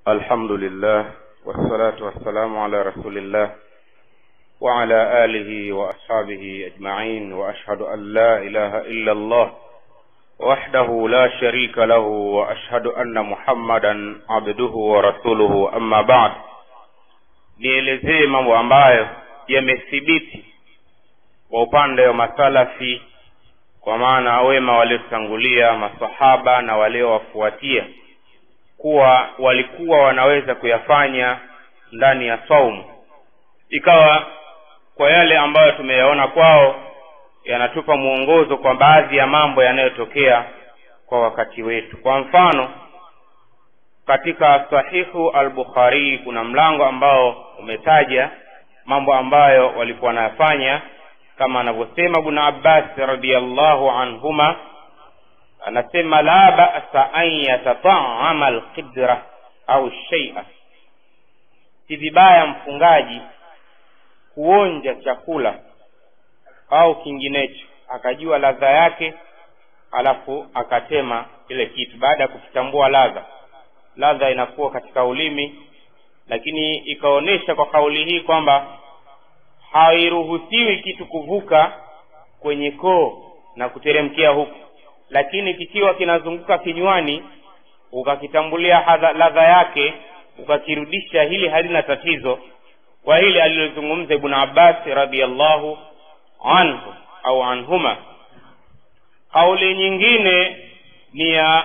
الحمد لله والصلاة والسلام على رسول الله وعلى آله وأصحابه أجمعين وأشهد أن لا إله إلا الله وحده لا شريك له وأشهد أن محمدا عبده ورسوله أما بعد nielezee mambo ambayo yamethibiti kwa upande wa masalafi kwa maana wema waliotangulia masahaba na waliowafuatia kuwa walikuwa wanaweza kuyafanya ndani ya saumu ikawa kwa yale ambayo tumeyaona kwao yanatupa mwongozo kwa baadhi ya mambo yanayotokea kwa wakati wetu kwa mfano katika sahihu al-bukhari kuna mlango ambao umetaja mambo ambayo walikuwa wanayafanya kama anavyosema ibn abbas radiallahu anhuma anasema la ba'sa an yatata'ama alqidra au shay'a si vibaya mfungaji kuonja chakula au kinginecho akajua ladha yake alafu akatema kile kitu baada ya kukitambua ladha ladha inakuwa katika ulimi lakini ikaonyesha kwa kauli hii kwamba hairuhusiwi kitu kuvuka kwenye koo na kuteremkia huku lakini kikiwa kinazunguka kinywani ukakitambulia ladha yake ukakirudisha hili halina tatizo kwa hili alilozungumza ibn abbas radiallahu anhu au anhuma kauli nyingine ni ya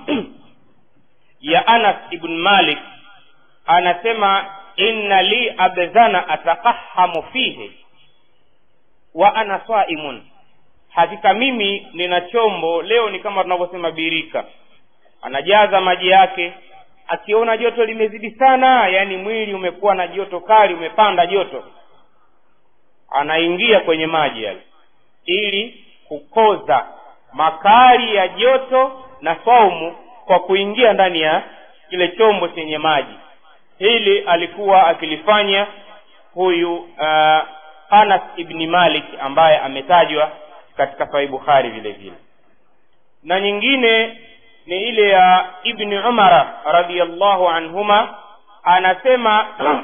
ya anas ibn malik anasema inna li abdhana atakahamu fihi wa ana saimun hakika mimi nina chombo leo ni kama tunavyosema birika anajaza maji yake akiona joto limezidi sana yaani mwili umekuwa na joto kali umepanda joto anaingia kwenye maji yale ili kukoza makali ya joto na saumu kwa kuingia ndani ya kile chombo chenye maji hili alikuwa akilifanya huyu uh, anas ibni malik ambaye ametajwa katika sahih bukhari vile vile na nyingine ni ile ya ibni umara radiallahu anhuma anasema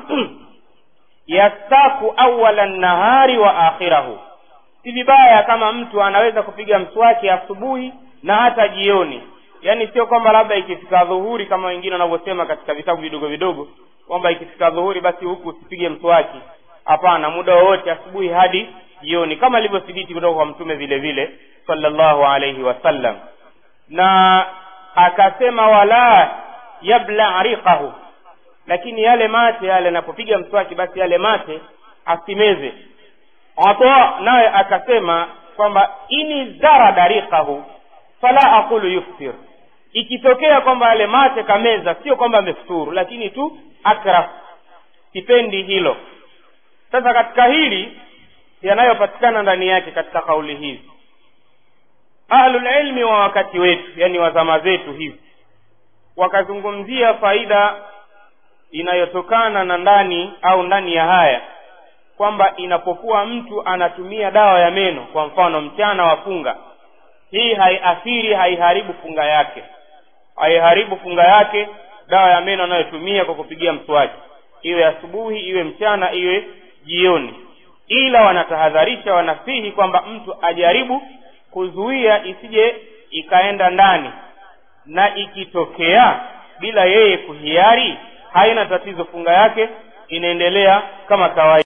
yastaku awala nahari wa akhirahu si vibaya kama mtu anaweza kupiga mswaki asubuhi na hata jioni yaani sio kwamba labda ikifika dhuhuri kama wengine wanavyosema katika vitabu vidogo vidogo kwamba ikifika dhuhuri basi huku usipige mswaki hapana muda wowote asubuhi hadi jioni kama ilivyothibiti kutoka kwa mtume vile vile sallallahu alaihi wasallam na akasema wala yabla riqahu lakini yale mate yale anapopiga mswaki basi yale mate asimeze ata naye akasema kwamba ini zarada riqahu fala aqulu yuftir ikitokea kwamba yale mate kameza sio kwamba amefuturu lakini tu akrah sipendi hilo sasa katika hili yanayopatikana ndani yake katika kauli hizi ahlulilmi wa wakati wetu yani wa zama zetu hivi wakazungumzia faida inayotokana na ndani au ndani ya haya kwamba inapokuwa mtu anatumia dawa ya meno kwa mfano mchana wa funga hii haiathiri haiharibu funga yake haiharibu funga yake dawa ya meno anayotumia kwa kupigia mswaki iwe asubuhi iwe mchana iwe jioni ila wanatahadharisha wanasihi kwamba mtu ajaribu kuzuia isije ikaenda ndani na ikitokea bila yeye kuhiari haina tatizo funga yake inaendelea kama kawaida